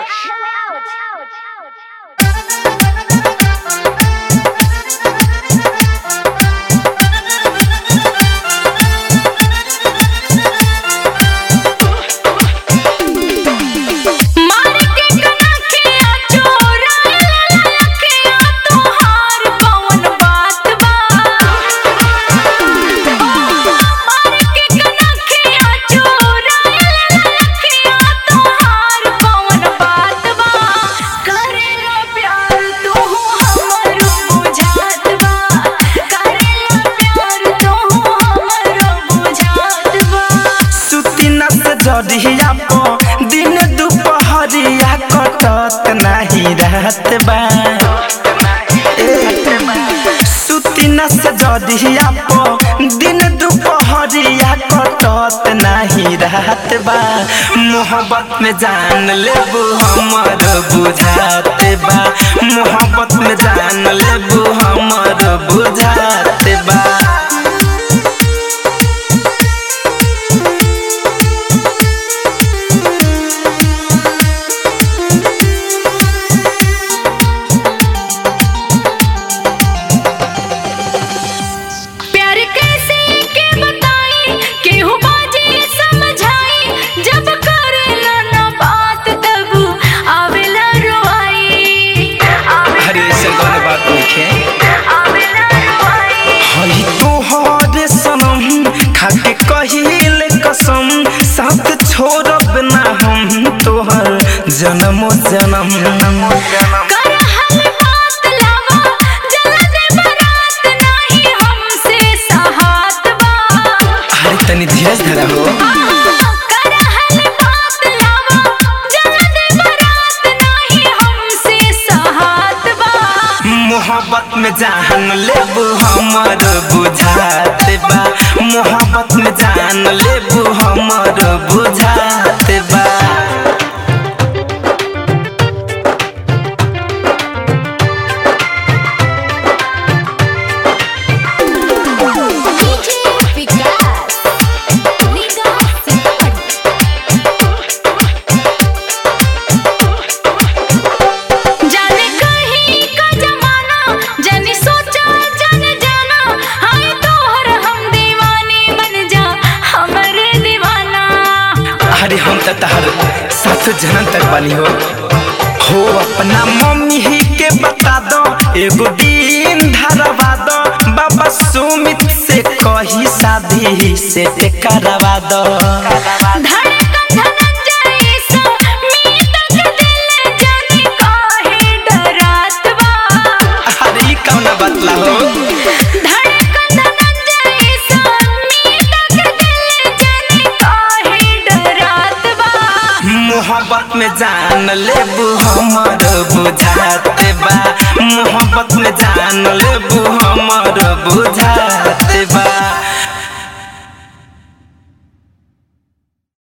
जरिया प दिन दुपहरिया कटत नाही रहत बा सुती न से जरिया प दिन दुपहरिया कटत नाही रहत बा मोहब्बत में जान लेबू हमर बुझात बा मोहब्बत में जान लेबू हमर बुझात बा प्यार कैसे के बताई केहू बाजी समझाई जब करेला ना बात तब आवेला रोआई अरे ऐसे कौन बात लिखे आवेला रोआई हई तोहर सनम खाके कहिल कसम साथ छोड़ब ना हम तोहर जन्मो जन्म कर हल बात लावा जला दे बारात नहीं हमसे सहात बा अरे तनी धीरज धरा हो कर हल बात लावा जला दे बारात नहीं हमसे सहात बा मोहब्बत में जान लेबू हमर बुझात बा मोहब्बत में जान लेबू हमर बुझात बा डीजे विकास लीडर सिंह जाने कहीं का जमाना जाने सोचा जाने जाना हाय तोहर हम दीवाने बन जा हमरे दीवाना अरे हम तो तहर सात जन्म तक बानी हो हो अपना मम्मी ही के बता दो एगो दिन धरवा दो बाबा सुमित से कही शादी से करवा दो धड़कन धनंजय सा मीत के दिल जाने काहे डरात बा अरे ई कौन बतला हो धड़कन धनंजय सा मीत के दिल जाने काहे डरात बा मोहब्बत में जान लेबू हमर बुझात बा मोहब्बत में जान लेबू हमर बुझात बा